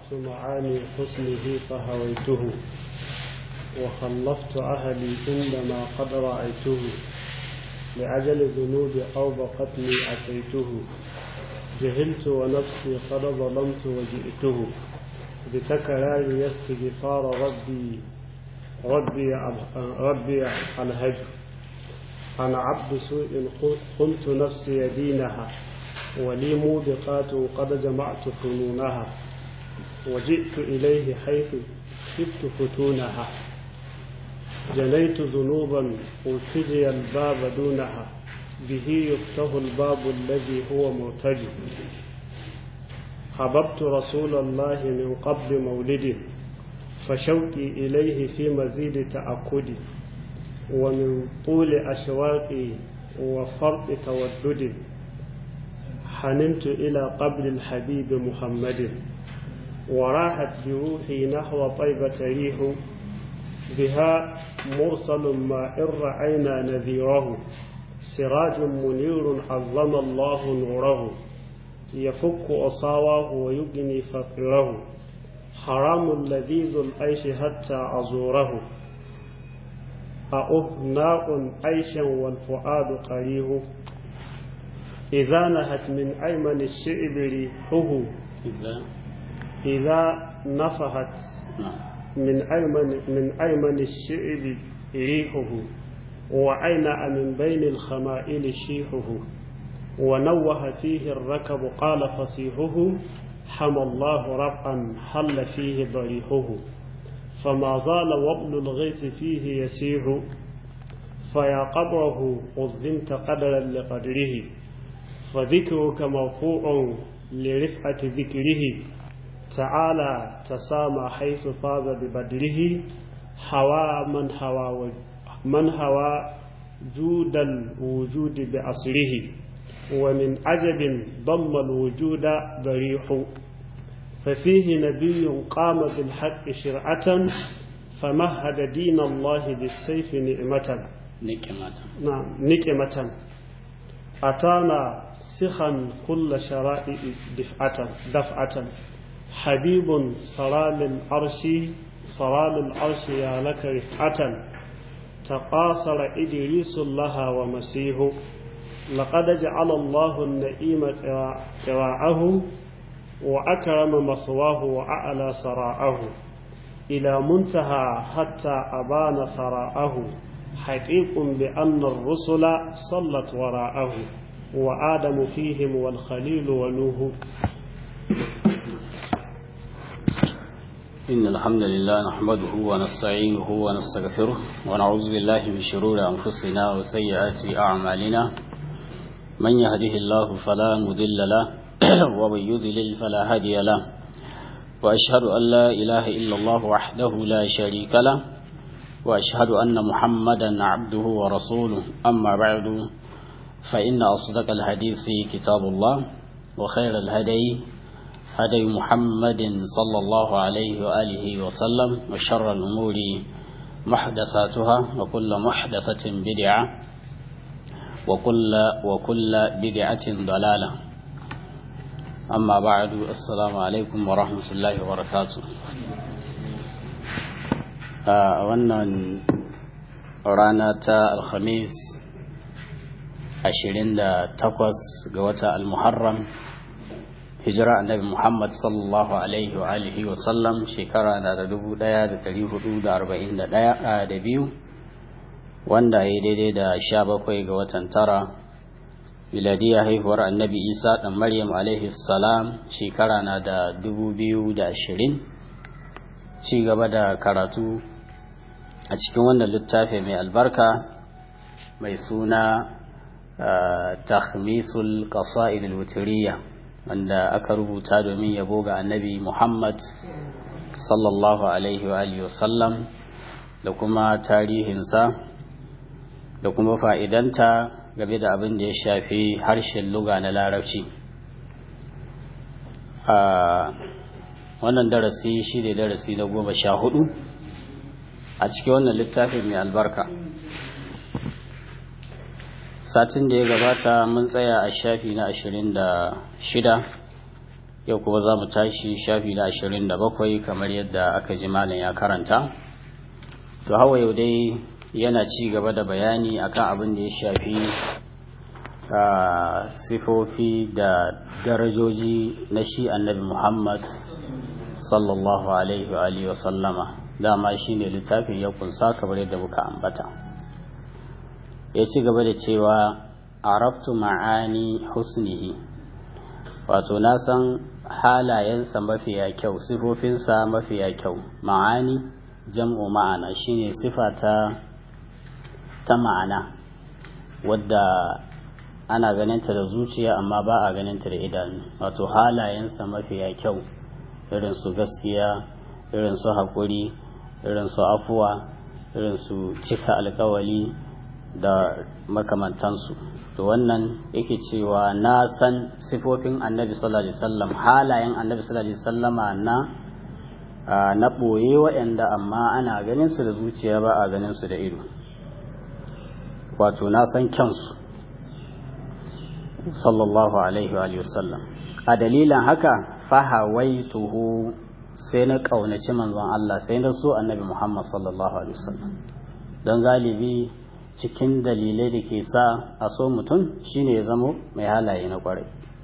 عرفت معاني حسنه فهويته وخلفت أهلي عندما قد رأيته لأجل ذنوب أوبقتني أتيته جهلت ونفسي قد ظلمت وجئته بتكرار يستغفار ربي ربي ربي الهج أنا عبد سوء قلت نفسي دينها ولي موبقات قد جمعت فنونها وجئت إليه حيث خفت فتونها جنيت ذنوبا ألتجي الباب دونها به يفتح الباب الذي هو مرتجي حببت رسول الله من قبل مولده فشوقي إليه في مزيد تأكدي ومن طول أشواقي وفرط توددي حننت إلى قبر الحبيب محمد وراحت بروحي نحو طيبة ريح بها مرسل ما إن رأينا نذيره سراج منير عظم الله نوره يفك أصاواه ويجني فقره حرام لذيذ العيش حتى أزوره أؤهناء عيشا والفؤاد قريه إذا نهت من أيمن الشعب ريحه إذا نفحت من أيمن من أيمن الشعب ريحه وأينأ من بين الخمائل شيحه ونوه فيه الركب قال فصيحه حمى الله رفعا حل فيه ضريحه فما زال وابن الغيث فيه يسيح فيا قبره قدمت قدرا لقدره فذكرك مرفوع لرفعة ذكره تعالى تسامى حيث فاز ببدره حوى من حوى من هوى جود الوجود بأصله ومن عجب ضم الوجود ضريح ففيه نبي قام بالحق شرعة فمهد دين الله بالسيف نعمة نكمة نعم نكمة أتانا سخا كل شرائع دفعة دفعة حبيب صلال العرش صلال العرش يا لك رفعة تقاصر إدريس لها ومسيه لقد جعل الله النئيم قراعه وأكرم مثواه وأعلى سراءه إلى منتهى حتى أبان ثراءه حقيق بأن الرسل صلت وراءه وآدم فيهم والخليل ونوح إن الحمد لله نحمده ونستعينه ونستغفره ونعوذ بالله من شرور أنفسنا وسيئات أعمالنا من يهده الله فلا مضل له ومن يضلل فلا هادي له وأشهد أن لا إله إلا الله وحده لا شريك له وأشهد أن محمدا عبده ورسوله أما بعد فإن أصدق الحديث كتاب الله وخير الهدي هدي محمد صلى الله عليه وآله وسلم وشر الأمور محدثاتها وكل محدثة بدعة وكل وكل بدعة ضلالة أما بعد السلام عليكم ورحمة الله وبركاته wannan rana ta alhamis 28 ga wata almuharram hijira annabi muhammad sallallahu alaihi wa alihi wa sallam shekara na da 1441 da biyu wanda ya daidai da 17 ga watan tara miladiyar haihuwar annabi isa dan maryam alaihi salam shekara na da 2020 ci gaba da karatu a cikin wannan littafi mai albarka mai suna takhmisul qasa'id al-wutriyya wanda aka rubuta domin yabo ga annabi Muhammad sallallahu alaihi wa alihi wasallam da kuma tarihinsa da kuma fa'idanta game da abin da ya shafi harshen luga na larabci wannan darasi shi ne darasi na goma sha hudu a cikin wannan littafin mai albarka satin da ya gabata mun tsaya a shafi na ashirin da shida yau kuma za mu tashi shafi na ashirin da bakwai kamar yadda aka ji malam ya karanta to hawa yau dai yana ci gaba da bayani akan abin da ya shafi sifofi da darajoji na shi annabi muhammad sallallahu alaihi wa alihi wa sallama dama shine littafin ya kunsa kamar yadda muka ambata ya ci gaba da cewa araftu ma'ani husnihi wato na san halayensa mafiya kyau sifofinsa mafiya kyau ma'ani jam'u ma'ana shine sifa ta ta ma'ana wadda ana ganinta da zuciya amma ba a ganinta da idanu wato halayensa mafiya kyau irin su gaskiya irin su haƙuri irin su afuwa irin su cika alkawali da makamantansu to wannan yake cewa na san sifofin annabi sallallahu alaihi wasallam halayen annabi sallallahu alaihi wasallama na na ɓoye waɗanda amma ana ganin su da zuciya ba a ganin su da ido wato na san kyansu sallallahu alaihi wa sallam a dalilin haka fahawaituhu sai na ƙaunaci manzon Allah sai na so annabi Muhammad sallallahu alaihi wasallam don galibi cikin dalilai da ke sa a so mutum shine ya zamo mai halaye na kwarai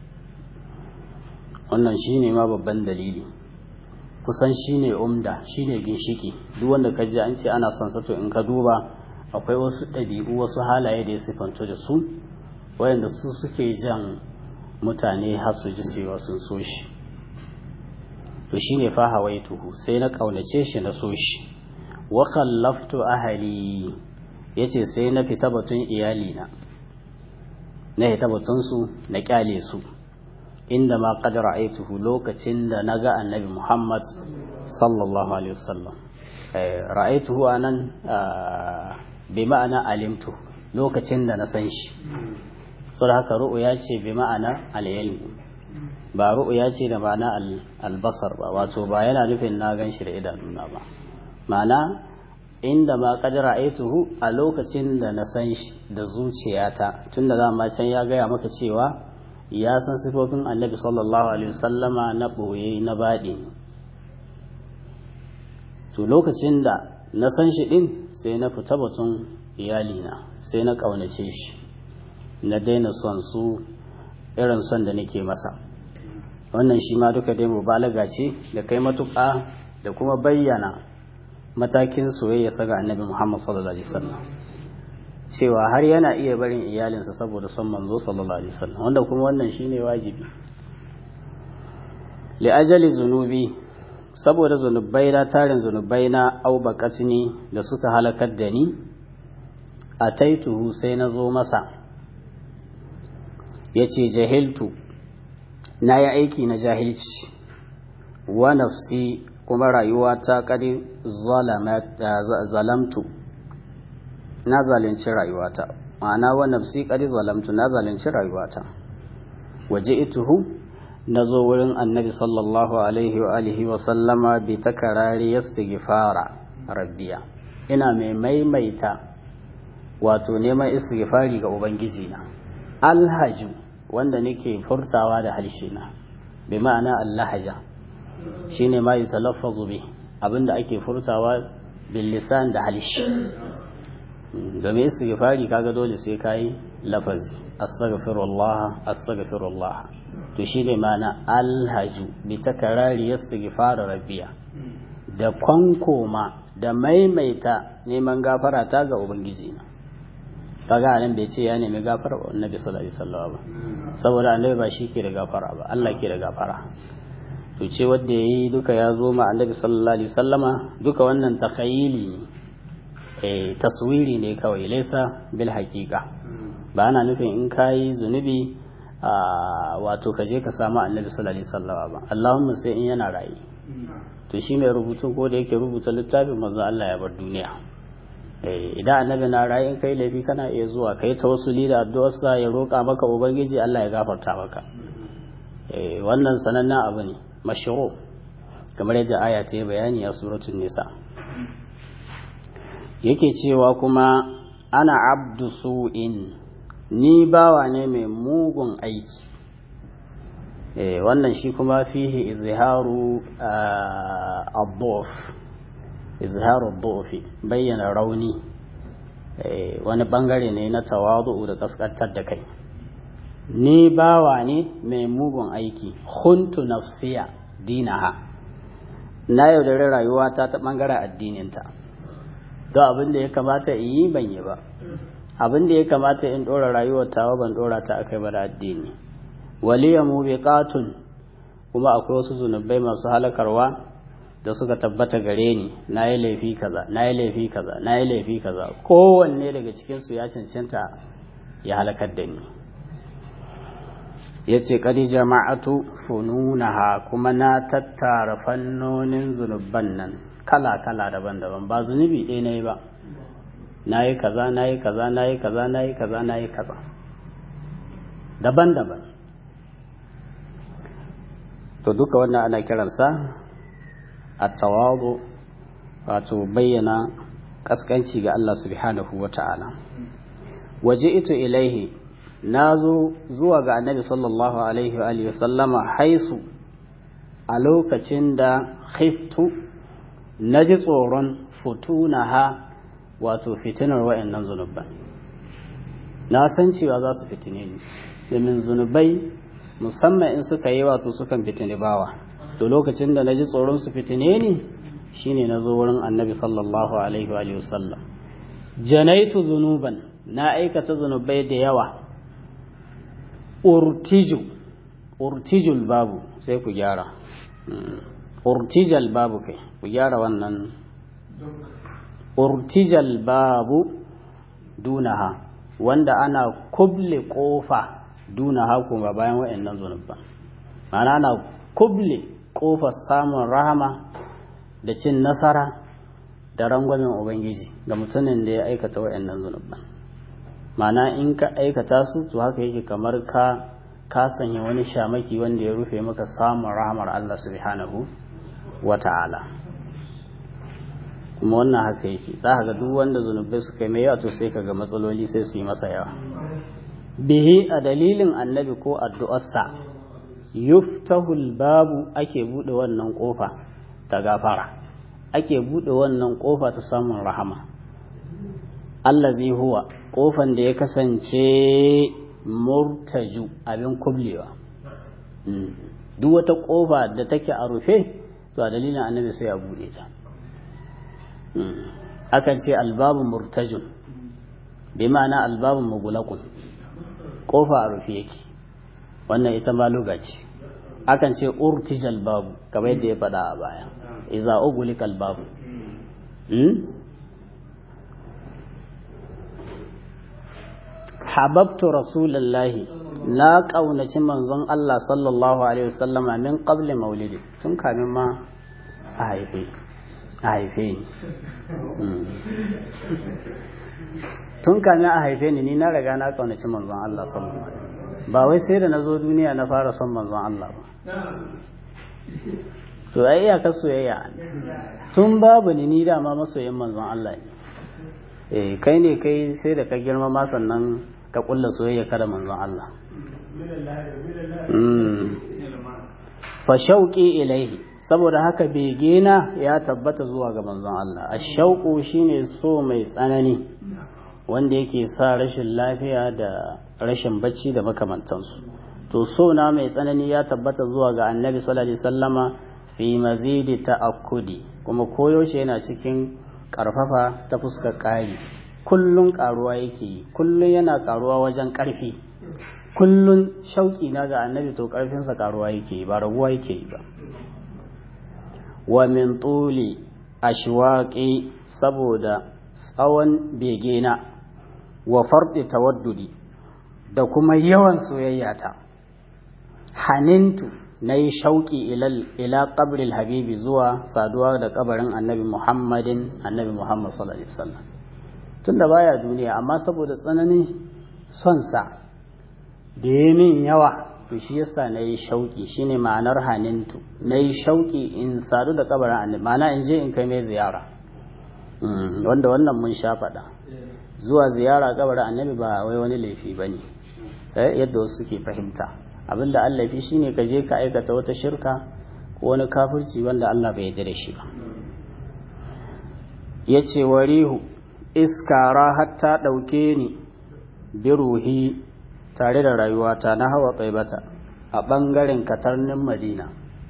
wannan shine ma babban dalili kusan shine umda shine ginshiki duk wanda ka ji an ce ana son sato in ka duba akwai wasu ɗabi'u wasu halaye da ya sifanto da su wayanda su suke jan mutane har su ji cewa sun so shi to shine fa hawaituhu sai na kaunace shi na so shi wa khallaftu ahli yace sai na fita batun iyali na na fita batun su na kyale su inda ma qad ra'aituhu lokacin da naga annabi Muhammad sallallahu alaihi wasallam ra'aituhu anan bi ma'ana alimtu lokacin da na san shi saboda haka ru'ya ce bi ma'ana al-ilm ba ru'ya ce da ma'ana albasar ba wato ba yana nufin na gan shi da idanuna ba ma'ana inda ma qad ra'aituhu a lokacin da na san shi da zuciyata tunda za ma can ya gaya maka cewa ya san sifofin annabi sallallahu alaihi wasallama na boye na baɗi to lokacin da na san shi din sai na fita batun iyalina sai na ƙaunace shi na daina son su irin son da nake masa wannan shi ma duka dai mubalaga ce da kai matuƙa da kuma bayyana matakin soyayya saga annabi Muhammad sallallahu alaihi wasallam cewa har yana iya barin iyalinsa saboda son manzo sallallahu alaihi wasallam wanda kuma wannan shine wajibi li ajali zunubi saboda zunubai na tarin zunubai na au bakatini da suka halakar da ni ataituhu sai na zo masa yace jahiltu na yi aiki na jahilci wa nafsi kuma rayuwa ta kadi zalamtu na zalunci rayuwata ma'ana wa nafsi kadi zalamtu na zalunci rayuwata waje ituhu na zo wurin annabi sallallahu alaihi wa alihi wa sallama bi takarari yastighfara rabbiya ina mai maimaita wato neman istighfari ga ubangiji na alhaju wanda nake furtawa da harshe na bi ma'ana allahaja shine ma yutalaffazu bi abinda ake furtawa bil lisan da harshe domin istighfari kaga dole sai kai lafazi astaghfirullah astaghfirullah to shine ma'ana alhaju bi takarari istighfar rabbiya da kwankoma da maimaita neman gafara ta ga ubangiji na kaga nan bai ce ya nemi gafara wa annabi sallallahu alaihi wasallam ba saboda annabi ba shi ke da gafara ba Allah ke da gafara to ce wanda yayi duka ya zo ma annabi sallallahu alaihi wasallama duka wannan takhayili eh taswiri ne kawai laisa bil haqiqa ba ana nufin in kayi zunubi wato ka je ka samu annabi sallallahu alaihi wasallama ba Allahumma sai in yana rayi to shi mai rubutun ko da yake rubuta littafin manzo Allah ya bar duniya idan annabi na rayin kai laifi kana iya zuwa kai tawassuli da addu'arsa ya roƙa maka ubangiji Allah ya gafarta maka wannan sanannen abu ne mashru kamar yadda aya ta yi bayani a suratul nisa yake cewa kuma ana abdu su'in ni bawa ne mai mugun aiki wannan shi kuma fihi izharu ad-dhuf izharu ad bayyana rauni wani bangare ne na tawadu da kaskantar da kai ni bawa ne mai mugun aiki huntu nafsiya dinaha na yaudari rayuwata ta bangaren addininta don abin da ya kamata in yi ban yi ba abin da ya kamata in ɗora rayuwar tawa ban ɗora ta akai ba da addini waliya mubiqatun kuma akwai wasu zunubai masu halakarwa da suka tabbata gare ni na yi laifi kaza na yi laifi kaza na yi laifi kaza kowanne daga cikinsu ya cancanta ya halakar da ni ya ce ƙari jama'atu fununaha kuma na tattara fannonin zunubban nan kala-kala daban-daban ba zunubi ɗaya na yi ba na yi kaza na yi kaza na yi kaza na yi kaza na yi kaza daban-daban to duka wannan ana kiransa a tawadu wato bayyana kaskanci ga Allah subhanahu wa ta'ala waje ito ilaihi na zo zuwa ga annabi sallallahu alaihi wa sallama haisu a lokacin da khiftu na ji tsoron futunaha wato fitinar wa'annan zunuban na san cewa za su fitine ni domin zunubai musamman in suka yi wato sukan fitini bawa to lokacin da na ji tsoron su fitine ni shine na zo wurin annabi sallallahu alaihi wa sallam janaitu zunuban na aikata zunubai da yawa urtiju urtijul babu sai ku gyara urtijal babu kai ku gyara wannan urtijal babu dunaha wanda ana kuble kofa dunaha kuma bayan wa'annan zunubban ma'ana ana kuble kofar samun rahama da cin nasara da rangwamen ubangiji ga mutumin da ya aikata wa'annan zunubban ma'ana in ka aikata su to haka yake kamar ka ka sanya wani shamaki wanda ya rufe maka samun rahamar Allah subhanahu wa ta'ala kuma wannan haka yake za ga duk wanda zunubai suka yi mai yawa to sai kaga matsaloli sai su yi masa yawa bihi a dalilin annabi ko addu'arsa yuftahul babu ake bude wannan kofa ta gafara ake bude wannan kofa ta samun rahama allazi huwa kofan da ya kasance murtaju abin kublewa duk wata kofa da take a rufe to a dalilin annabi sai a bude ta akan ce albabu murtajun bi ma'ana albabu mugulakun kofa a rufe yake wannan ita ma ce akan ce urtijal babu kamar yadda ya faɗa a baya iza ugulikal babu hababtu rasulallahi na ƙaunaci manzon Allah sallallahu alaihi wasallama min qabli maulidi tun kamin ma a haife a haife ni tun kamin a haife ni ni na riga na ƙaunaci manzon Allah sallallahu alaihi ba wai sai da na zo duniya na fara son manzon Allah ba to ai iyakar soyayya tun babu ni ni dama masoyin manzon Allah ne eh kai ne kai sai da ka girma ma sannan ka kulla soyayya kada manzon Allah fa shauqi ilaihi saboda haka begena ya tabbata zuwa ga manzon Allah ashauqu shine so mai tsanani wanda yake sa rashin lafiya da rashin bacci da makamantansu to so na mai tsanani ya tabbata zuwa ga annabi sallallahu alaihi wasallama fi mazidi ta'akkudi kuma koyaushe yana cikin karfafa ta fuskar ƙari kullun karuwa yake yi kullun yana karuwa wajen ƙarfi kullun shauki na ga annabi to ƙarfinsa karuwa yake yi ba raguwa yake yi ba wa min tuli ashwaqi saboda tsawon begena wa farɗi tawaddudi da kuma yawan soyayyata hanintu na yi shauƙi ila ƙabril habibi zuwa saduwa da ƙabarin annabi muhammadin annabi muhammad sallallahu alaihi wasallam tun da baya duniya amma saboda tsananin sonsa da ya min yawa to shi yasa na yi shauƙi shine ma'anar hanintu na yi shauƙi in sadu da ƙabarin annabi ma'ana in je in kai mai ziyara wanda wannan mun sha faɗa zuwa ziyara ƙabarin annabi ba wai wani laifi ba ne yadda wasu suke fahimta abinda Allah fi shine ka je ka aikata wata shirka ko wani kafirci wanda Allah bai yarda da shi ba yace warihu iskara hatta dauke ni biruhi tare da rayuwata na hawa tsaibata a bangaren katarnin Madina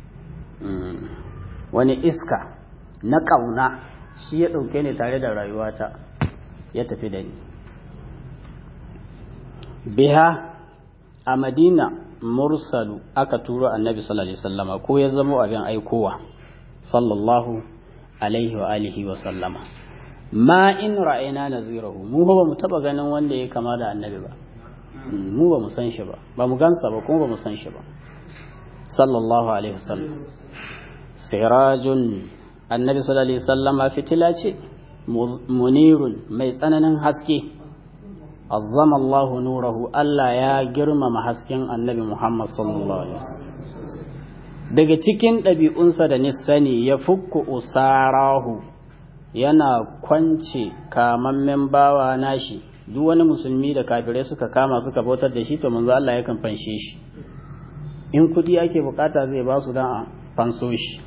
wani iska na kauna shi ya dauke ni tare da rayuwata ya tafi da ni biha a madina mursalu aka turo annabi sallallahu alaihi wasallama ko ya zama abin aikowa sallallahu alaihi wa alihi wa sallama ma in ra'ayna nazirahu mu ba mu taba ganin wanda ya kama da annabi ba mu ba mu san shi ba ba mu gansa ba kuma ba mu san shi ba sallallahu alaihi wasallam sirajun annabi sallallahu alaihi wasallama fitila ce munirun mai tsananin haske azzama Allah nurahu Allah ya girmama hasken annabi Muhammad sallallahu alaihi wasallam daga cikin ɗabi'unsa da nisani ya fukku usarahu yana kwance kamammen bawa nashi duk wani musulmi da kafirai suka kama suka bautar da shi to manzo Allah yakan fanshe shi in kudi ake bukata zai ba su dan a fanso shi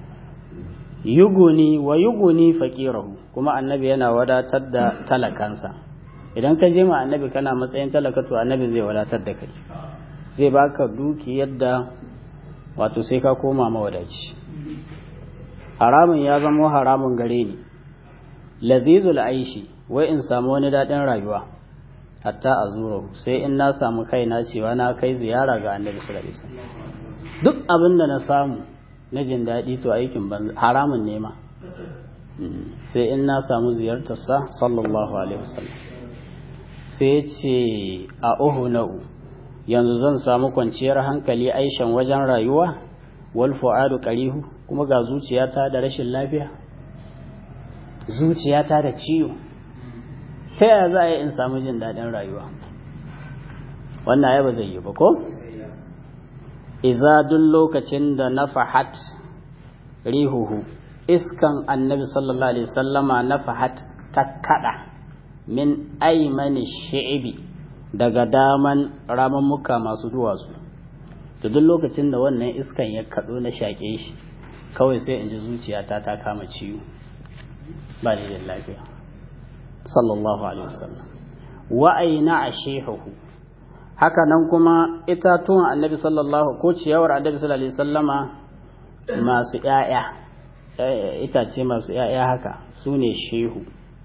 yuguni wa yuguni faqirahu kuma annabi yana wadatar da talakansa idan ka je ma annabi kana matsayin talaka to annabi zai wadatar da kai zai baka duki yadda wato sai ka koma mawadaci haramun ya zama haramun gare ni lazizul aishi wai in samu wani daɗin rayuwa hatta a zuro sai in na samu kaina cewa na kai ziyara ga annabi sallallahu alaihi wasallam duk abin da na samu na jin daɗi to aikin ban haramun ne ma sai in na samu ziyartarsa sallallahu alaihi wasallam sai ce a uhuna'u yanzu zan samu kwanciyar hankali aishan wajen rayuwa wal fu'adu qarihu kuma ga zuciyata da rashin lafiya zuciyata da ciwo ta yaya za a yi in samu jin daɗin rayuwa wannan ya ba zai yi ba ko iza duk lokacin da nafahat rihuhu iskan annabi sallallahu alaihi sallama nafahat ta kada min aimani shi'ibi daga daman ramammuka masu duwatsu to duk lokacin da wannan iskan ya kaɗo na shaƙe shi kawai sai in ji zuciyata ta kama ciwo ba ni da lafiya sallallahu alaihi wasallam wa aina ashihuhu haka nan kuma itatuwan annabi sallallahu ko ciyawar annabi sallallahu alaihi wasallama masu ƴaƴa itace masu ƴaƴa haka su ne shehu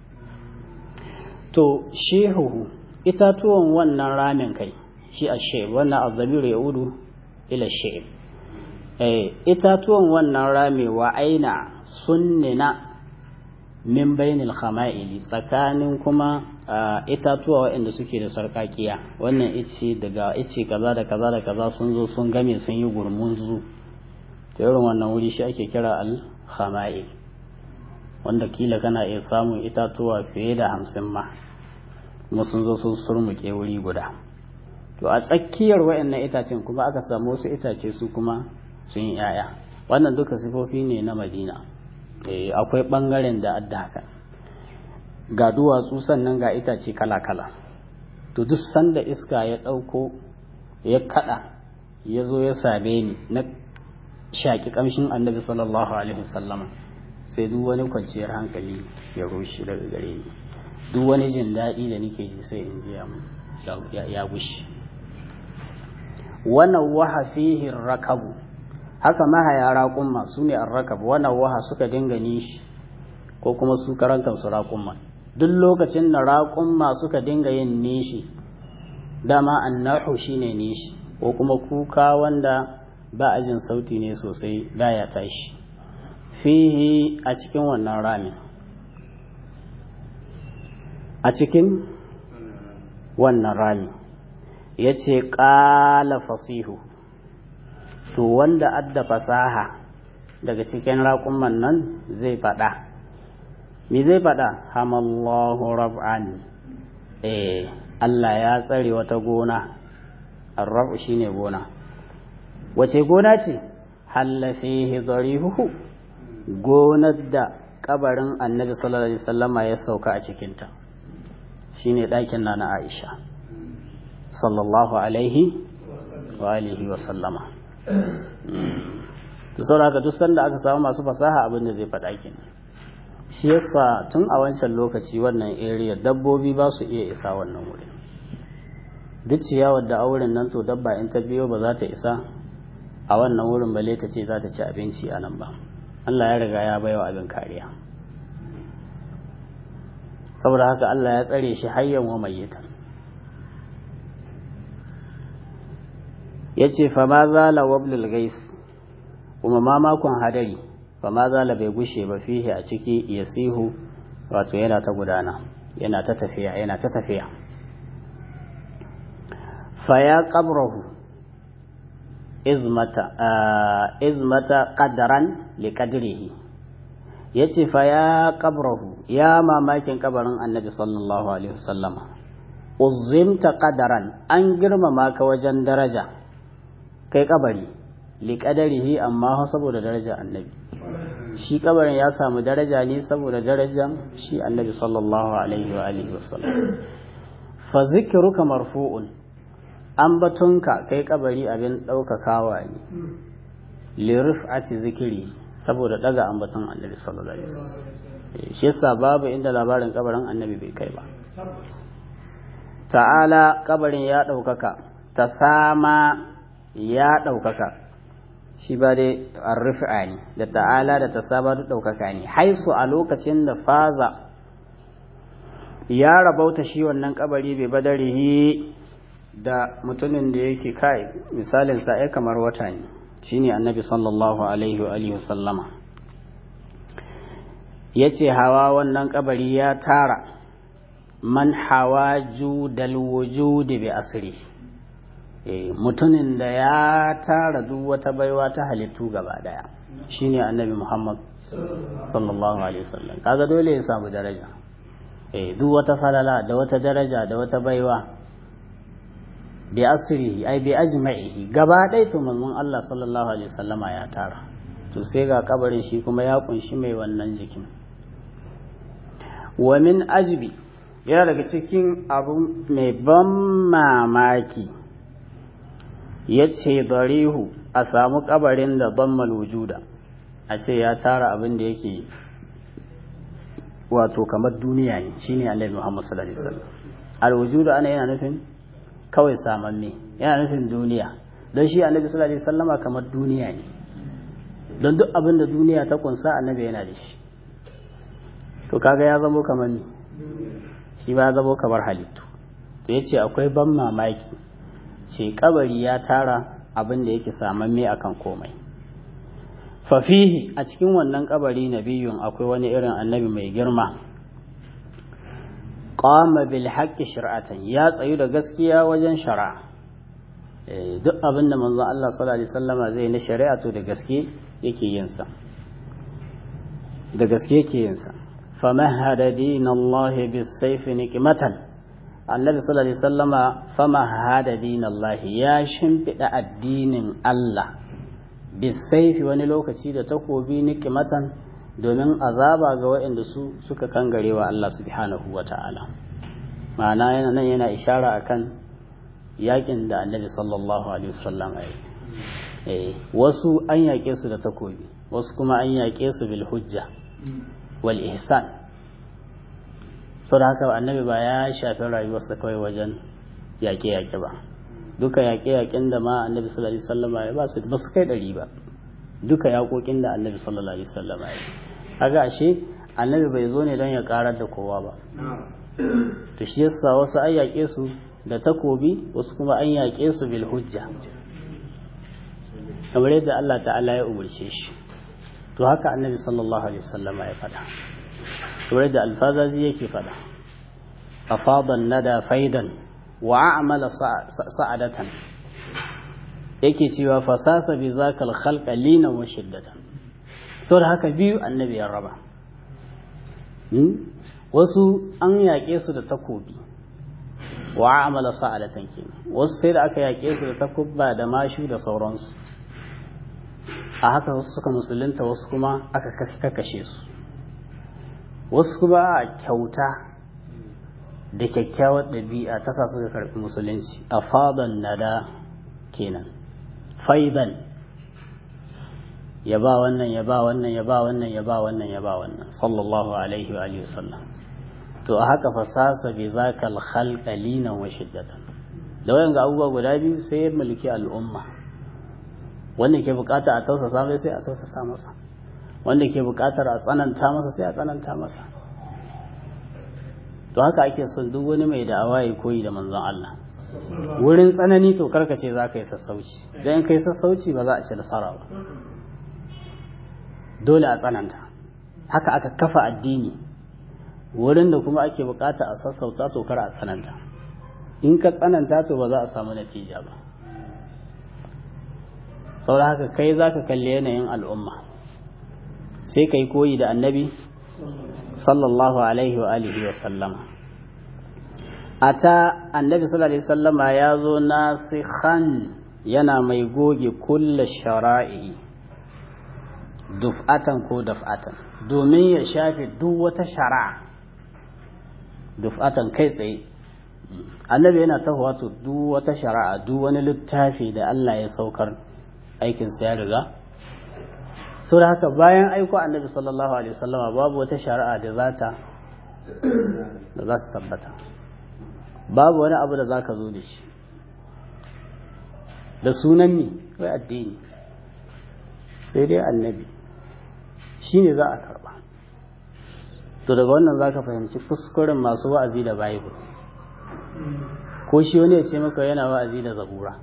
to shehu itatuwan wannan ramin kai shi a sheb wannan azabiru ya udu ila sheb itatuwan wannan rami wa aina sunnina min bainil khama'ili tsakanin kuma itatuwa waɗanda suke da sarkakiya wannan ice daga ice kaza da kaza da kaza sun zo sun game sun yi gurmunzu to irin wannan wuri shi ake kira al khama'il wanda kila kana iya samun itatuwa fiye da hamsin ma kuma sun zo sun surmuke wuri guda to a tsakiyar waɗannan itacen kuma aka samu wasu itace su kuma sun yi 'ya'ya wannan duka sifofi ne na madina akwai ɓangaren da adda haka ga duwatsu sannan ga itace kala-kala to duk sanda iska ya ɗauko ya kaɗa ya zo ya same ni na shaƙi ƙamshin annabi sallallahu alaihi wasallama sai duk wani kwanciyar hankali ya rushe daga gare ni duk wani jin daɗi da nake ji sai in ji ya gushi wannan waha fihi rakabu haka mahaya raƙumma su ne an rakab wannan waha suka dinga nishi ko kuma su karan kansu raƙumma duk lokacin da raƙumma suka dinga yin nishi dama annahu shine nishi ko kuma kuka wanda ba a jin sauti ne sosai baya tashi fihi a cikin wannan ramin a cikin wannan rami ya ce ƙala fasihu to wanda adda fasaha daga cikin raƙumman nan zai faɗa me zai faɗa hamallahu rab'an eh Allah ya tsare wata gona arrabu shine gona wace gona ce halla fihi dharihuhu gonar da kabarin annabi sallallahu alaihi wasallama ya sauka a cikinta shine ɗakin na na Aisha sallallahu alaihi wa alihi wa sallama to saboda haka duk sanda aka samu masu fasaha abin da zai faɗa kenan shi yasa tun a wancan lokaci wannan area dabbobi ba su iya isa wannan wurin duk ciyawar da auren nan to dabba in ta biyo ba za ta isa a wannan wurin bale ta ce za ta ci abinci a nan ba Allah ya riga ya baiwa abin kariya saboda haka Allah ya tsare shi hayyan wa mayyitan yace fa ma zala wablul gais kuma ma makon hadari fa ma zala bai gushe ba fihi a ciki yasihu wato yana ta gudana yana ta tafiya yana ta tafiya fa ya qabrahu izmata izmata qadaran li qadrihi yace fa ya qabrahu ya mamakin kabarin annabi sallallahu alaihi wasallama uzimta qadaran an girmama ka wajen daraja kai kabari li qadarihi amma saboda daraja annabi shi kabarin ya samu daraja ne saboda darajan shi annabi sallallahu alaihi wa alihi wasallam fa zikruka marfu'un ambatonka kai kabari abin daukakawa ne li rif'ati zikri saboda daga ambaton annabi sallallahu alaihi wasallam shi yasa babu inda labarin kabarin annabi bai kai ba ta'ala kabarin ya daukaka ta sama ya daukaka shi ba dai arrifa ne da ta'ala da tasaba duk ɗaukaka ne haisu a lokacin da faza ya rabauta shi wannan kabari bai badarihi da mutumin da yake kai misalin sa ya kamar wata ne shine annabi sallallahu alaihi wa alihi sallama yace hawa wannan kabari ya tara man hawa judal wujudi bi asri mutumin da ya tara duk wata baiwa ta halittu gaba daya shine annabi Muhammad sallallahu alaihi wasallam kaga dole ya samu daraja eh duk wata falala da wata daraja da wata baiwa bi asrihi ai bi ajma'ihi gaba ɗaya to manzon Allah sallallahu alaihi wasallama ya tara to sai ga kabarin shi kuma ya kunshi mai wannan jikin wa min ajbi yana daga cikin abu mai ban mamaki ya ce darihu a samu kabarin da zammal wujuda a ce ya tara abin da yake wato kamar duniya ne shine annabi Muhammad sallallahu alaihi wasallam alwujudu ana yana nufin kawai samanne yana nufin duniya don shi annabi sallallahu alaihi wasallama kamar duniya ne don duk abin da duniya ta kunsa annabi yana da shi to kaga ya zamo kamar ni shi ba ya zamo kamar halittu to yace akwai ban mamaki ce kabari ya tara abin da yake samamme akan komai fafihi a cikin wannan kabari nabiyun akwai wani irin annabi mai girma qama bil haqqi shir'atan ya tsayu da gaskiya wajen shari'a duk abin da manzon Allah sallallahu alaihi wasallama zai na shari'a to da gaske yake yin sa da gaske yake yin sa famahada dinallahi bis sayfi nikmatan annabi sallallahu alaihi wasallama fama hada dinallahi ya shimfiɗa addinin Allah bisaifi wani lokaci da takobi nikimatan domin azaba ga waɗanda su suka kangare wa Allah subhanahu wa ta'ala ma'ana yana nan yana ishara akan yakin da annabi sallallahu alaihi wasallam ya wasu an yaƙe su da takobi wasu kuma an yaƙe su bil hujja wal ihsan da haka annabi ba ya shafi rayuwarsa kawai wajen yaƙe-yaƙe ba duka yaƙe-yaƙen da ma annabi sallallahu alaihi wasallam ya ba su ba su kai ɗari ba duka yaƙoƙin da annabi sallallahu alaihi wasallam ya kaga ashe annabi bai zo ne don ya karar da kowa ba to shi yasa wasu an yaƙe su da takobi wasu kuma an yaƙe su bil hujja kamar yadda Allah ta'ala ya umarce shi to haka annabi sallallahu alaihi wasallam ya faɗa kamar yadda alfazazi yake faɗa afadan nada faidan wa a'mala sa'adatan yake cewa fasasa bi zakal khalqa lina wa shiddatan da haka biyu annabi ya raba wasu an yaƙe su da takobi wa a'mala sa'adatan kenan wasu sai da aka yaƙe su da takubba da mashu da sauransu a haka wasu suka musulunta wasu kuma aka kakashe su wasu kuma a kyauta da kyakkyawar ɗabi'a ta sa suka karɓi musulunci a fadan nada kenan faidan ya ba wannan ya ba wannan ya ba wannan ya ba wannan ya ba wannan sallallahu alaihi wa alihi wasallam to a haka fasasa bi zakal khalqa linan wa shiddatan da wayan ga abubuwa guda biyu sai ya mulki al'umma wanda ke bukata a tausasa mai sai a tausasa masa wanda ke bukatar a tsananta masa sai a tsananta masa to haka ake son duk wani mai da'awa ya koyi da manzon Allah wurin tsanani to karka ce za ka yi sassauci don kai sassauci ba za a ci nasara ba dole a tsananta haka aka kafa addini wurin da kuma ake bukata a sassauta to kar a tsananta in ka tsananta to ba za a samu natija ba saboda haka kai za ka kalli yanayin al'umma sai ka yi koyi da annabi sallallahu alaihi wa alihi wa sallama ata annabi sallallahu alaihi sallama ya zo nasikhan yana mai goge kulla shara'i duf'atan ko daf'atan domin ya shafe duk wata shara'a duf'atan kai tsaye annabi yana tahowa to duk wata shari'a duk wani littafi da Allah ya saukar aikinsa ya riga sau da haka bayan aiko annabi sallallahu alaihi wasallama babu wata shari'a da za ta da za ta tabbata babu wani abu da za ka zo da shi da sunan ne kai addini sai dai annabi shi ne za a karba to daga wannan za ka fahimci kuskuren masu wa'azi da bible ko shi wani ya ce maka yana wa'azi da zabura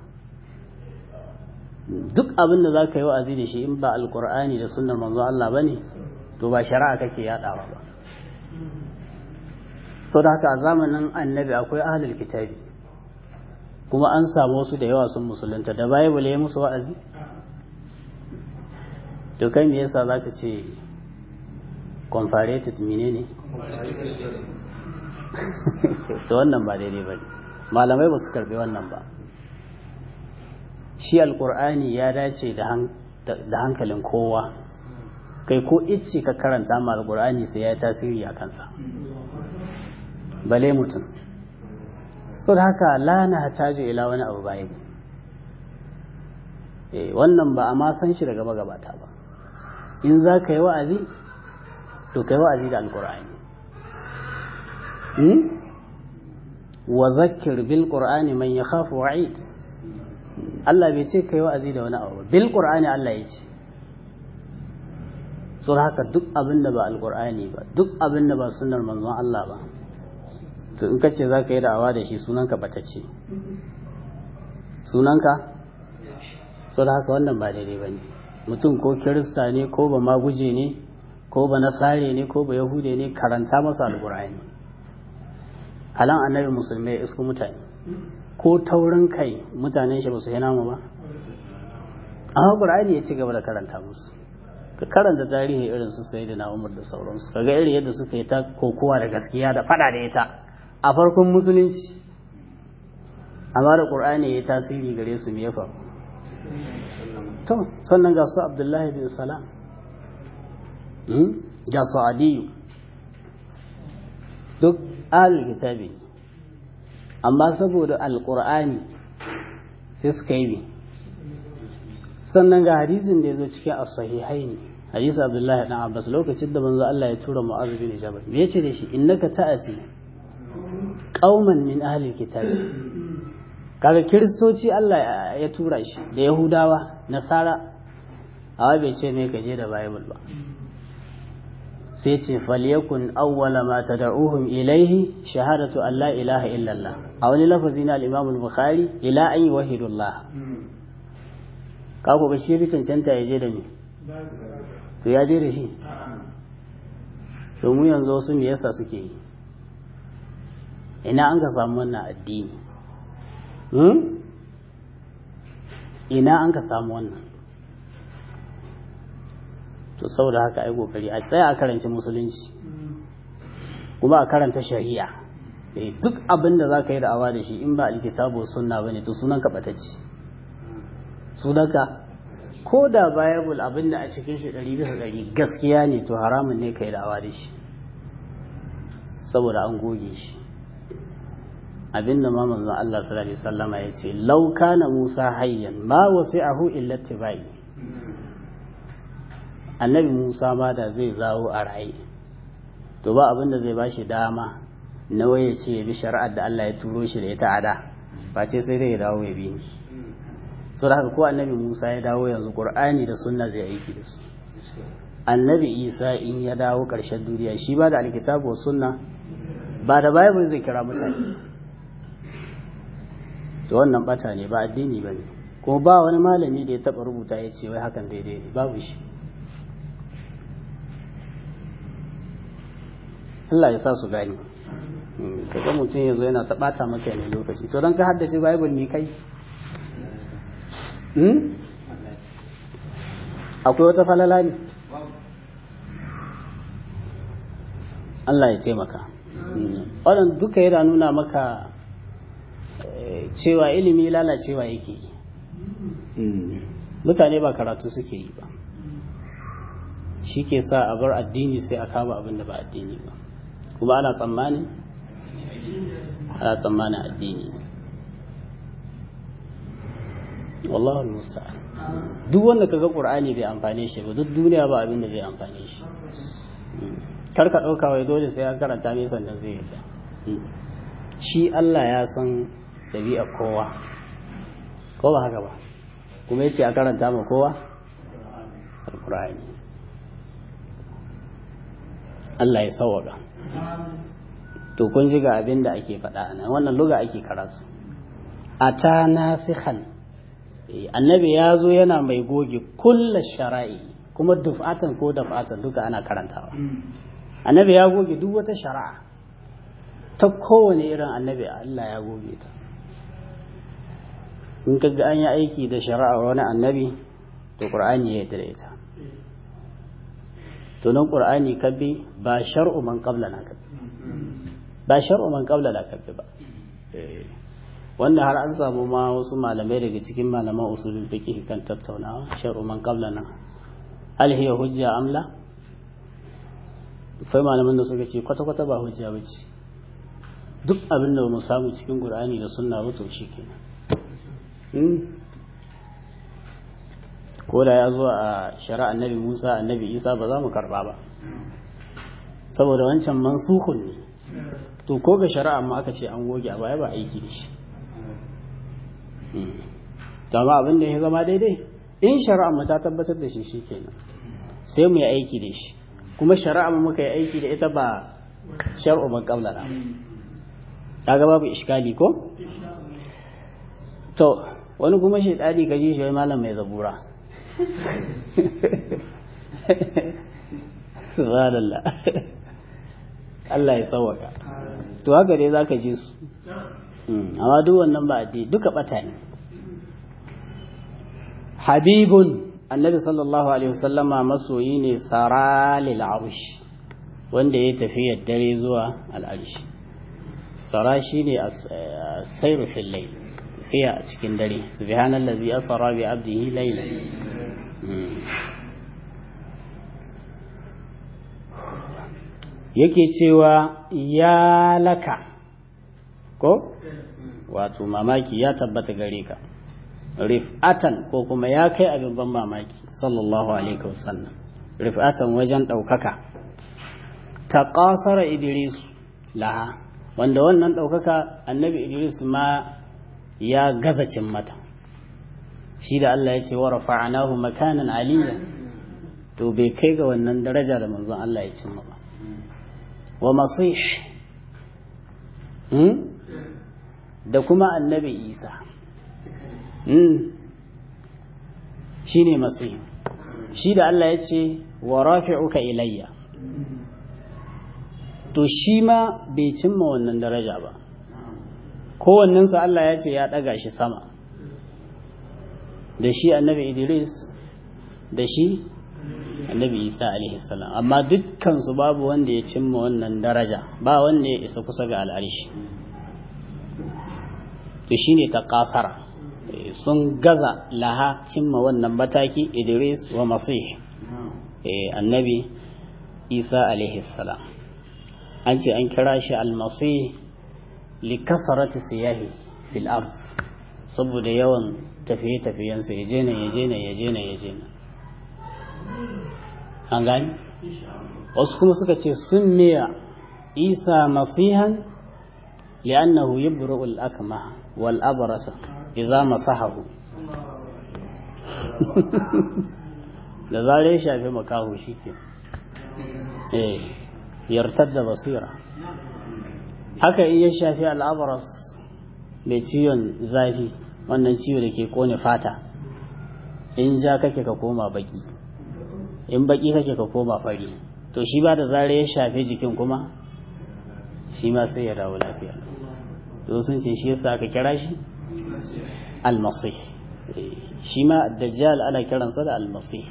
duk abin da za ka yi wa'azi da shi in ba alkur'ani da sunnar manzo Allah ba ne to ba shari'a kake yaɗawa ba sau da haka a zamanin annabi akwai ahalul kitabi kuma an samu wasu da yawa sun musulunta da bible ya musu wa'azi to kai me yasa za ka ce comparated menene to wannan ba daidai ba malamai ba su karbi wannan ba shi alkur'ani ya dace da hankalin kowa kai ko icce ka karanta ma alkur'ani sai ya tasiri a kansa bale mutum so da haka lana tajo ila wani abu bayan wannan ba a ma san shi daga magabata ba in za ka yi wa'azi to ka yi wa'azi da alkur'ani wa zakir bil qur'ani man yakhafu wa'id Allah bai ce kai wa'azi da wani abu bil qur'ani Allah ya ce sur haka duk abin da ba alqur'ani ba duk abin da ba sunnar manzon Allah ba to in kace zaka yi da'awa da shi sunanka batacce sunanka sur haka wannan ba daidai bane mutum ko kirista ne ko ba maguje ne ko ba nasare ne ko ba yahude ne karanta masa alqur'ani halan annabi musulmai isku mutane ko taurin kai mutanen shi ba su yi namu ba amma qur'ani ya ci gaba da karanta musu ka karanta tarihi irin su sai da umar da sauransu kaga irin yadda suka yi ta kokowa da gaskiya da fada da ita a farkon musulunci amma da qur'ani ya tasiri gare su me ya faru to sannan ga su abdullahi bin salam ga su adiyu duk ahlul kitabi amma saboda alqur'ani sai suka yi sannan ga hadisin da ya zo cikin as-sahihai ne hadisi abdullahi dan abbas lokacin da manzo Allah ya tura mu'adh bin jabal me yace da shi innaka ta'ati qauman min ahli kitab kaga kiristoci Allah ya tura shi da yahudawa nasara awa bai ce me kaje da bible ba sai ce falyakun awwala ma tad'uhum ilayhi shahadatu an la ilaha illallah a wani lafazi na al-imam al-bukhari ila an yuwahhidullah ka ko shi bi cancanta ya je da ni to ya je da shi to mu yanzu wasu me yasa suke yi ina an ka samu wannan addini ina an ka samu wannan to saboda haka ai kokari a tsaya a karanci musulunci kuma a karanta shari'a duk abin da za ka yi da'awa da shi in ba alkitabu sunna bane to sunan ka batacce sunanka ko da bible abin da a cikin shi ɗari bisa ɗari gaskiya ne to haramun ne ka yi da'awa da shi saboda an goge shi abinda ma manzon Allah sallallahu alaihi wasallama ya ce law kana Musa hayyan ma wasi'ahu illa tibai annabi Musa ma da zai zawo a raye to ba abinda zai bashi dama na waye ce ya bi shari'ar da Allah ya turo shi da ita a da ba ce sai dai ya dawo ya bi ni so da haka ko annabi Musa ya dawo yanzu Qur'ani da sunna zai aiki da su annabi Isa in ya dawo ƙarshen duniya shi ba da alkitabu wa sunna ba da bible zai kira mutane to wannan bata ne ba addini ba ne kuma ba wani malami da ya taɓa rubuta ya ce wai hakan daidai ne babu shi Allah ya sa su gani kaga mutum ya zo yana ta ɓata maka ne lokaci to don ka haddace bible ne kai akwai wata falala ne Allah ya taimaka wannan duka yana nuna maka cewa ilimi lalacewa yake yi mutane ba karatu suke yi ba shi ke sa a bar addini sai a kama abin da ba addini ba kuma ana tsammanin ana tsammanin addini wallahu musta'an duk wanda kaga qur'ani bai amfane shi ba duk duniya ba abin da zai amfane shi kar ka dauka wai dole sai an karanta ne sannan zai yi shi Allah ya san dabi'a kowa ko ba haka ba kuma yace a karanta ma kowa alqur'ani Allah ya sawaka to kun ji ga abin da ake faɗa nan wannan luga ake karatu ata nasikhan annabi ya zo yana mai goge kulla shara'i kuma duf'atan ko daf'atan duka ana karantawa annabi ya goge duk wata shari'a ta kowane irin annabi Allah ya goge ta in ka ga an yi aiki da shari'a wani annabi to qur'ani ya yarda da ita to nan qur'ani kabbi ba shar'u man qablana kabbi ba shar'u man qablana kabbi ba wanda har an samu ma wasu malamai daga cikin malaman usulul fiqh kan tattaunawa shar'u man qablana hal hiya hujja amla akwai malaman da suka ce kwata kwata ba hujja bace duk abin da mu samu cikin qur'ani da sunna ba to shikenan ko da ya zo a shari'a annabi Musa annabi Isa ba za mu karba ba saboda wancan mansukun ne to ko ga shari'a ma aka ce an goge a baya ba aiki da shi dama abin da ya zama daidai in shari'a mu ta tabbatar da shi shikenan sai mu yi aiki da shi kuma shari'a mu muka yi aiki da ita ba shar'u ban qabla na kaga babu iskali ko to wani kuma shi dadi kaji shi wai malam mai zabura subhanallah Allah ya sauwaka to haka dai zaka ji su amma duk wannan ba addini duka bata ne habibun annabi sallallahu alaihi wasallama masoyi ne saralil arsh wanda ya tafi dare zuwa al'arshi sara shine sairu fil layl tafiya a cikin dare subhanallazi asra bi abdihi laylan yake cewa ya laka ko wato mamaki ya tabbata gare ka rif'atan ko kuma ya kai abin ban mamaki sallallahu alaihi wasallam rif'atan wajen ɗaukaka ta ƙasara idris laha wanda wannan ɗaukaka annabi idris ma ya gaza cin mata shi da Allah ya ce wa rafa'anahu makanan aliyya to bai kai ga wannan daraja da manzon Allah ya cimma ba wa masih da kuma annabi isa shi ne masih shi da Allah ya ce wa rafi'uka ilayya to shi ma bai cimma wannan daraja ba kowannensu Allah ya ce ya ɗaga shi sama da shi annabi idris da shi annabi isa salam amma dukkansu babu wanda ya cimma wannan daraja ba wanda ya isa kusa ga al'arshi to shine ta kasara sun gaza laha cimma wannan mataki idris wa masih annabi isa salam an ce an kira shi almasih li kasarati siyahi fil ard saboda yawan tafiye-tafiyensa ya je nan ya je nan ya je nan ya je nan an gani wasu kuma suka ce sun miya isa masihan li'annahu yabru al-akma wal abrasa idza masahahu da zare shafi makahu shike eh yartar da basira haka in ya shafi al-abras mai ciwon zafi wannan ciwo da ke kone fata in ja kake ka koma baki in baki kake ka koma fari to shi ba da zare ya shafe jikin kuma shi ma sai ya dawo lafiya to sun ce shi yasa aka kira shi almasih shi ma dajjal ana kiransa da almasih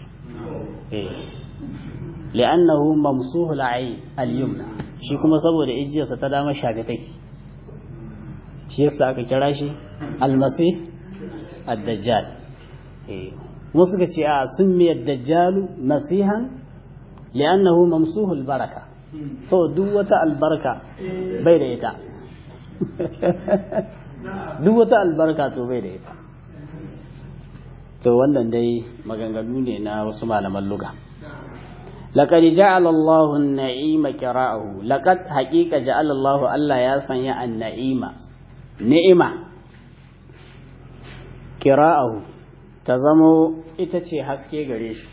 li'annahu mamsuhu al'ayn al-yumna shi kuma saboda ijiyarsa ta dama shafe take shi yasa aka kira shi almasih ad-dajjal mu suka ce a sun miyar dajjalu masihan li'annahu mamsuhu albaraka so duk wata albarka bai da ita duk wata albarka to bai da ita to wannan dai maganganu ne na wasu malaman luga لقد جعل الله النعيم كراءه لقد حقيقة جعل الله الله يا سنيا النعيم نعمة كراءه تزمو itace haske gare shi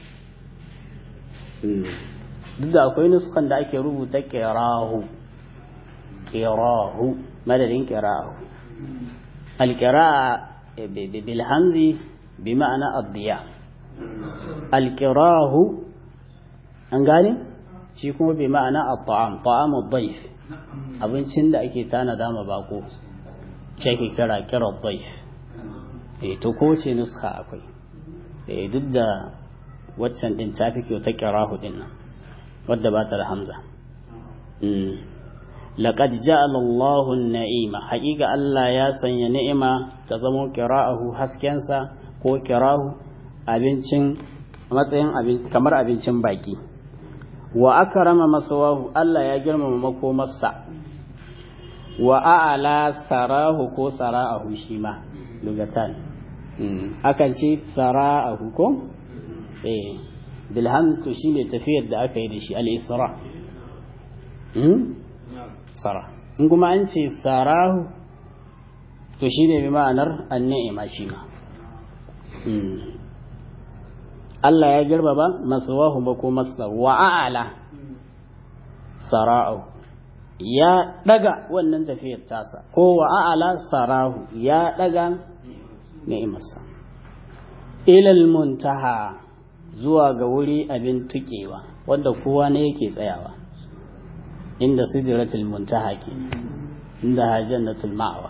duk da akwai nuskan da ake rubuta kirahu kirahu madadin kirahu alkira'a bil hamzi bi ma'ana addiya alkirahu an gane shi kuma bi ma'ana at-ta'am ta'am ad-dayf abincin da ake tanada ma bako shi ake kira kira ad-dayf eh to ko ce nuska akwai eh duk da waccan din ta fi kyau ta kirahu din nan wadda ba ta da hamza laqad ja'ala Allahu an-na'ima haqiqa Allah ya sanya ni'ima ta zamo qira'ahu haskensa ko kirahu abincin matsayin abin kamar abincin baki wa akrama masawahu Allah ya girmama makomarsa wa a'ala sarahu ko sara'ahu shi ma lugatan akan ce sara'ahu ko eh bilham to shine tafiyar da aka yi da shi al-isra sara in kuma an ce sarahu to shine bi ma'anar an-ni'ima shi ma Allah ya girmama masawahu makomarsa wa a'ala sara'ahu ya daga wannan tafiyar tasa ko wa a'ala sarahu ya daga ni'imarsa ilal muntaha zuwa ga wuri abin tukewa wanda kowa ne yake tsayawa inda sidratul muntaha ke inda hajjannatul ma'wa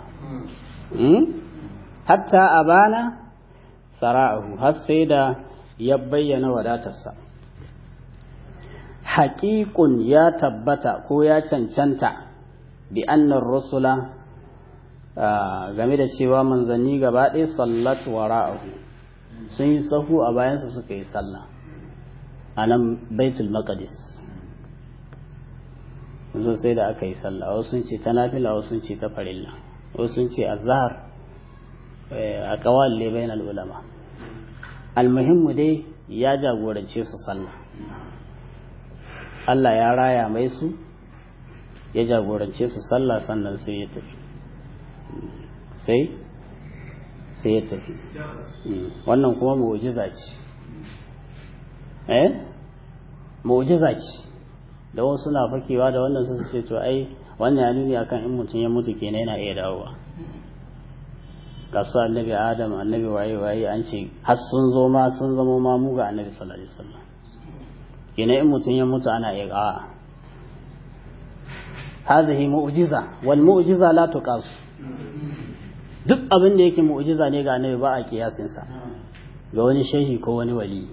hatta abana sara'ahu har sai da ya bayyana wadatarsa haƙiƙun ya tabbata ko ya cancanta bi annar rusula game da cewa manzanni gaba ɗaya sallat wara'ahu sun yi sahu a bayansa suka yi sallah a nan baitul maqdis yanzu sai da aka yi sallah wasu sun ce ta nafila wasu sun ce ta farilla wasu sun ce azhar a kawal ne bainal ulama almuhimmu dai ya jagorance su sallah Allah ya raya mai su ya jagorance su sallah sannan sai ya tafi sai sai ya tafi wannan kuma mu'jiza ce eh mu'jiza ce da wasu na fakewa da wannan su ce to ai wannan ya nuni akan in mutum ya mutu kenan yana iya dawowa kasu annabi adam annabi waye waye an ce har sun zo ma sun zama ma mu ga annabi sallallahu alaihi wasallam kenan in mutum ya mutu ana iya a'a hadhihi mu'jiza wal mu'jiza la tuqas duk abin da yake mu'jiza ne ga annabi ba a kiyasin sa ga wani shehi ko wani wali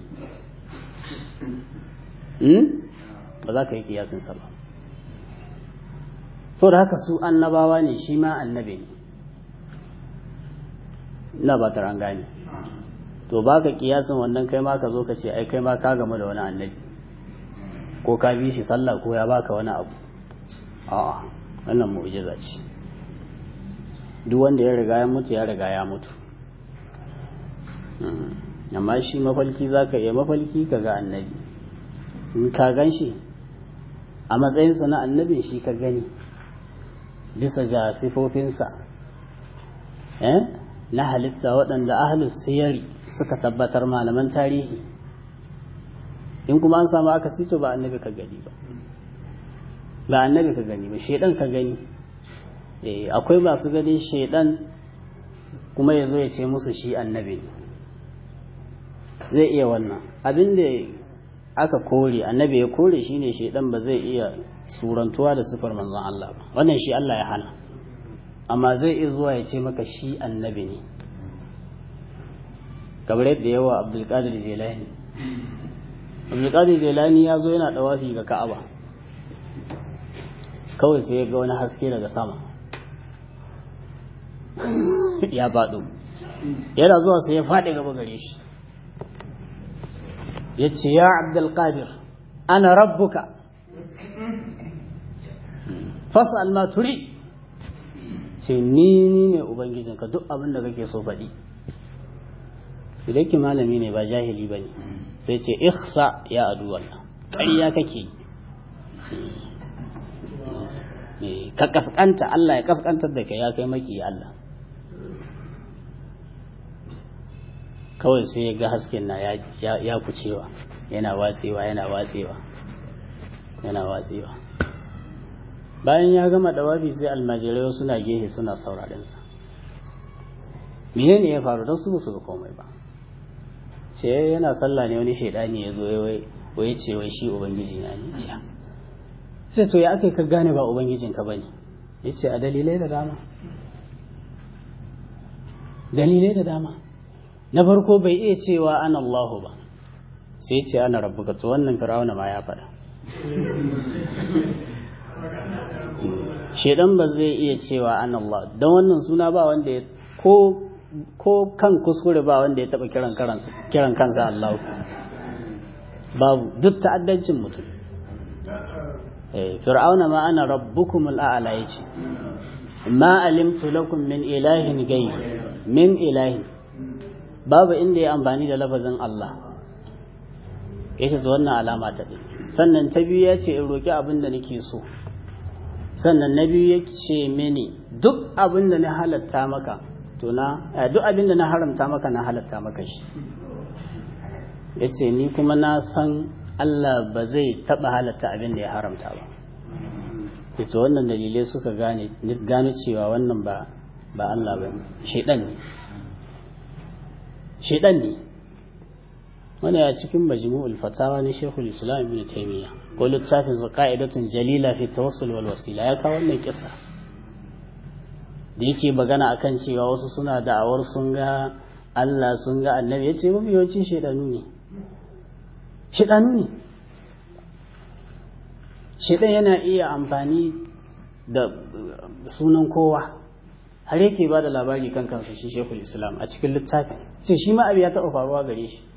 ba za ka yi kiyasin sa ba so da haka su annabawa ne shi ma annabi ne ina ba ta gane to ba ka kiyasin wannan kai ma ka zo ka ce ai kai ma ka gamu da wani annabi ko ka bi shi sallah ko ya baka wani abu a'a wannan mu'jiza ce duk wanda ya riga ya mutu ya riga ya mutu amma shi mafalki za ka iya mafalki ka ga annabi in ka gan shi a matsayinsa na annabin shi ka gani bisa ga sifofinsa na halitta waɗanda ahalus siyari suka tabbatar malaman tarihi in kuma an samu aka sito ba annabi ka gani ba ba annabi ka gani ba shaidan ka gani akwai masu ganin shaidan kuma ya zo ya ce musu shi annabi ne zai iya wannan abin da aka kore annabi ya kore shine shaidan ba zai iya surantuwa da sifar manzon Allah ba wannan shi Allah ya hana amma zai iya zuwa ya ce maka shi annabi ne kamar yadda yawa abdulkadir jelani abdulkadir jelani ya zo yana dawafi ga ka'aba kawai sai ya ga wani haske daga sama ya faɗo yana zuwa sai ya faɗi gaba gare shi ya ce ya abdulkadir ana rabbuka fasa almaturi ce ni ni ne ubangijinka duk abin da kake so faɗi idan ki malami ne ba jahili ba ne sai ce ikhsa ya adu wallah ƙarya kake ka kaskanta Allah ya kaskantar da kai ya kai maki Allah kawai sai ya ga hasken na ya kucewa yana watsewa yana watsewa yana watsewa bayan ya gama dawafi sai almajirai suna gehe suna sauraren sa menene ya faru don su su ga komai ba ce yana sallah ne wani shaidani ya zo wai ce wai shi ubangiji na ne ce sai to ya aka ka gane ba ubangijin ka bane ya ce a dalilai da dama dalilai da dama na farko bai iya cewa ana Allahu ba sai ce ana rabbuka to wannan fir'auna ma ya faɗa shedan ba zai iya cewa an Allah don wannan suna ba wanda ya ko ko kan kuskure ba wanda ya taba kiran karansa kiran kansa Allah babu duk ta'addancin mutum eh fir'auna ma ana rabbukumul a'la yace ma alimtu lakum min ilahin ghayr min ilahin babu inda ya amfani da lafazin Allah yace to wannan alama ta sannan ta biyu ya ce in roki abin da nake so sannan na biyu ya ce mini duk abin da na halatta maka to na duk abin da na haramta maka na halatta maka shi ya ce ni kuma na san Allah ba zai taɓa halatta abin da ya haramta ba ita wannan dalilai suka gane gano cewa wannan ba ba Allah ba shaidan ne shaidan ne wani a cikin majmu'ul fatawa ne shekul islam ibn taymiyyah ko littafin qa'idatun jalila fi tawassul wal wasila ya kawo wannan kissa da yake magana akan cewa wasu suna da'awar sun ga Allah sun ga annabi yace mafi yawancin shedanu ne shedanu ne shedan yana iya amfani da sunan kowa har yake ba da labari kan kansa shi shekul islam a cikin littafin sai shi ma abu ya taɓa faruwa gare shi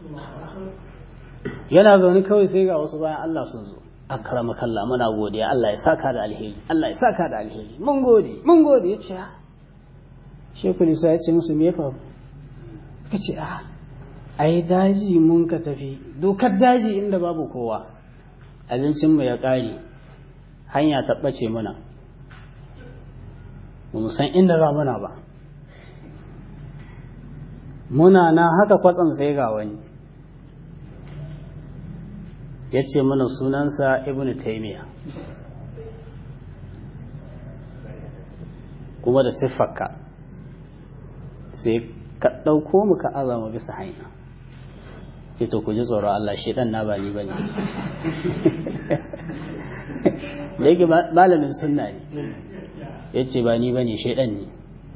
yana zaune kawai sai ga wasu bayan Allah sun zo akrama kalla muna godiya Allah ya saka da alheri Allah ya saka da alheri mun gode mun gode yace ha shekul isa ya ce musu me fa kace a ai daji mun ka tafi dokar daji inda babu kowa abincin mu ya kare hanya ta bace muna ba mu san inda za muna ba muna na haka kwatsam sai ga wani ya ce mana sunansa ibn taimiyya kuma da siffarka sai ka ɗauko mu ka azama bisa hanya sai to ku ji tsoron Allah shaidan na bani bane da yake malamin sunna ne ya ce ba ni bane shaidan ne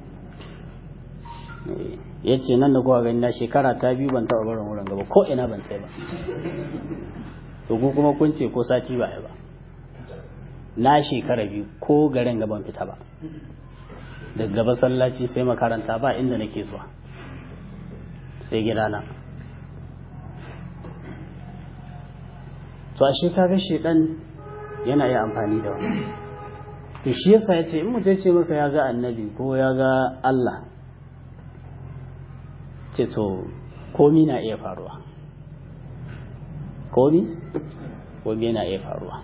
ya ce nan da kuwa gani na shekara ta biyu ban taɓa barin wurin gaba ko ina ban tai ba to ku kuma kun ce ko sati ba ba na shekara biyu ko garin gaban fita ba daga masallaci sai makaranta ba inda nake zuwa sai gidana to ashe kaga shedan yana yi amfani da wani to shi yasa ya ce in mutum ce maka ya ga annabi ko ya ga Allah ce to komi na iya faruwa komi komi na iya faruwa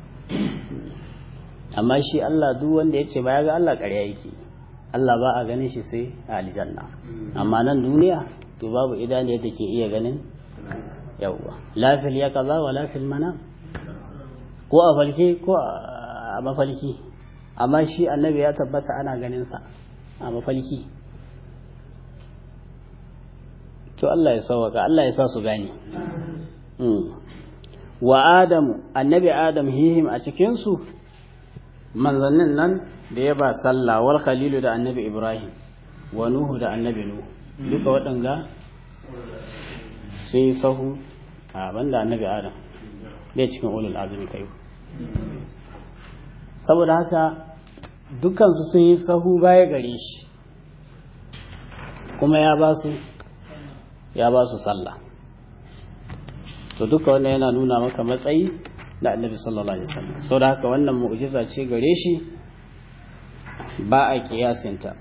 amma shi Allah duk wanda ya ce ba ya ga Allah ƙarya yake Allah ba a ganin shi sai a aljanna amma nan duniya to babu idaniyar da ke iya ganin yawwa lafil ya kaza wa lafil mana ko a falke ko a mafalki amma shi annabi ya tabbata ana ganin sa a mafalki to Allah ya sauwaka Allah ya sa su gane wa adamu annabi adam hihim a cikin su manzannin nan da ya ba sallah wal khalilu da annabi ibrahim wa nuhu da annabi nuhu duka waɗanga sun yi sahu a banda annabi adam bai cikin ulul azumi kai saboda haka dukansu sun yi sahu baya gare shi kuma ya ba su ya ba su sallah to duka wannan yana nuna maka matsayi da annabi sallallahu alaihi wasallam saboda haka wannan mu'jiza ce gare shi ba a kiyasinta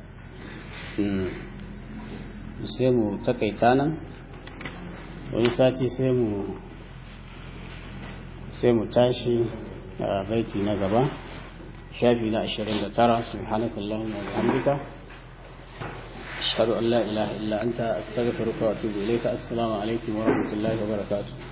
sai mu takaita nan wani sati sai mu sai mu tashi a baiti na gaba shafi na 29 subhanakallahumma wa bihamdika ashhadu an la ilaha illa anta astaghfiruka wa atubu ilayka assalamu alaikum wa rahmatullahi wa barakatuh